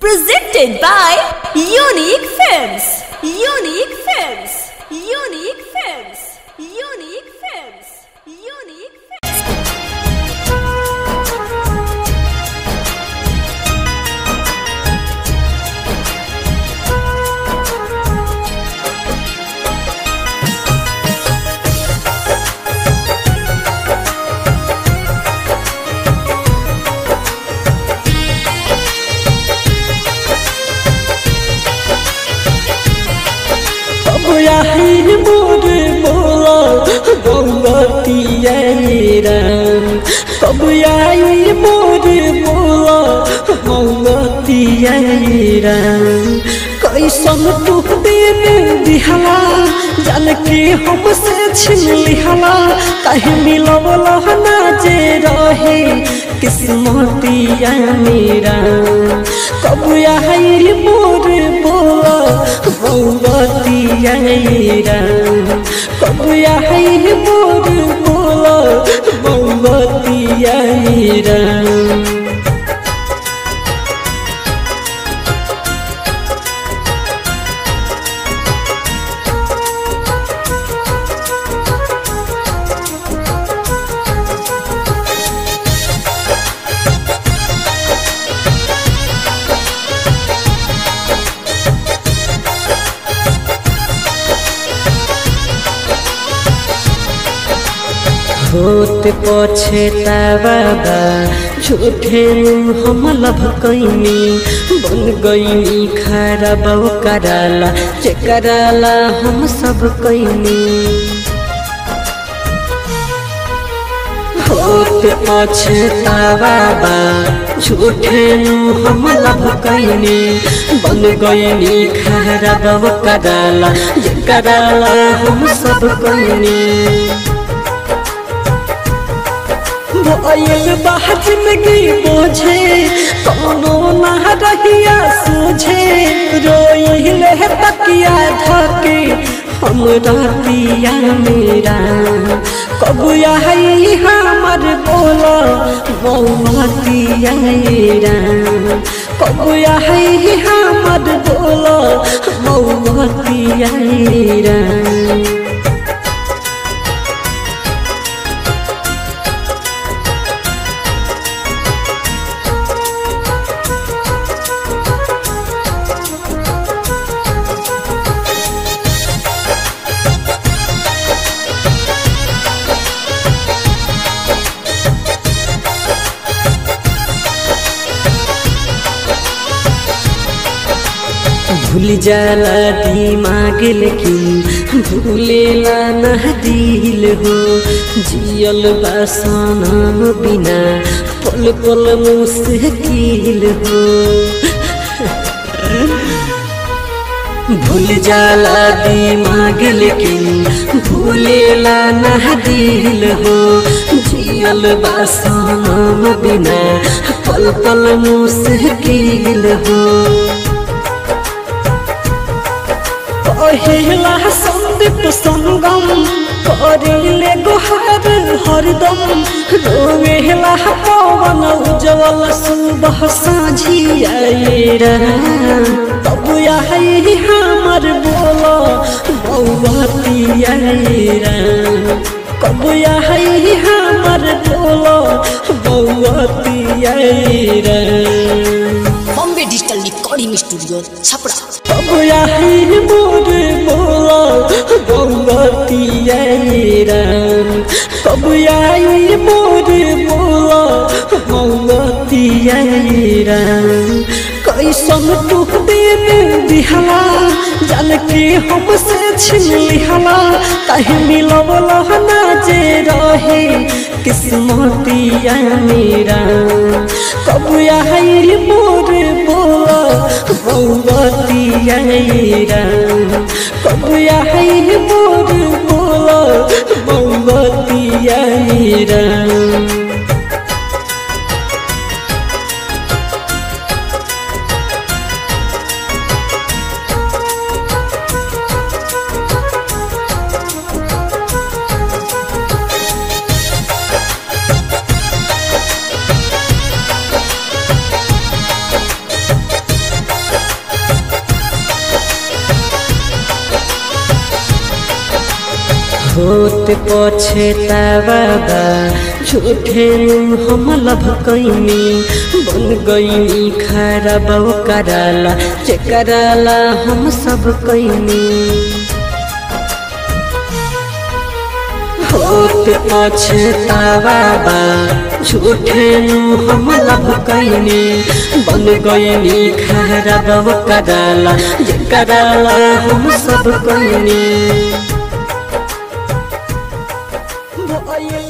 Presented by Unique Films. Unique Films. Unique Films. Unique Films. Unique Films. अब আহিर मोर बोला गौरतिया राम कब आई मोर बोला गौरतिया राम कैसन तू दिन दिहला जान के हमसे छिन लिहला कहीं मिलवला ना जे रहे किस्मतिया मेरा कब आई मोर बोला गौरतिया राम कब आई मोर बोला गौरतिया राम होत पछतावा बा झूठे हम लभ कैनी बन गईनी खराब कराला जे कराला हम सब कैनी होत पछतावा बा झूठे हम लभ कैनी बन गईनी खराब कराला जे कराला हम सब कैनी भयल बाहर जिंदगी बोझे कोनो ना रहिया सोझे रोइले तकिया धके हम रहतिया मेरा कब आई हमर बोला मौतिया मेरा कब आई हमर बोला मौतिया मेरा भूल जाला दिमाग लेकिन भूलेला न दिल हो जियल बासनम बिना पल पल मुश्किल हो भूल जाला दिमाग लेकिन भूलेला न दिल हो जियल बासनम बिना पल पल मुश्किल हो पहिला संदीप संगम करिले गोहर हरदम रोवेला पवन उज्जवल सुबह साझी आएरा तब आई हमर बोला बौवती आएरा कब आई हमर बोला बौवती आएरा Bombay digital recording studio Chhapra अब आई मोर बोला गौरतिया राम कब आई मोर बोला गौरतिया राम कैसन तू दिन दिहला जान के हमसे छिन लिहला कहीं मिलवला ना जे रहे किस्मतिया मेरा कब आई मोर बोला गौरतिया राम कब आई मोर बोला गौरतिया राम होत पछतावा बा झूठे हम लभ कैनी बन गईनी खराब कराला जे कराला हम सब कैनी होत पछतावा बा झूठे हम लभ कैनी बन गईनी खराब कराला जे कराला हम सब कैनी भइल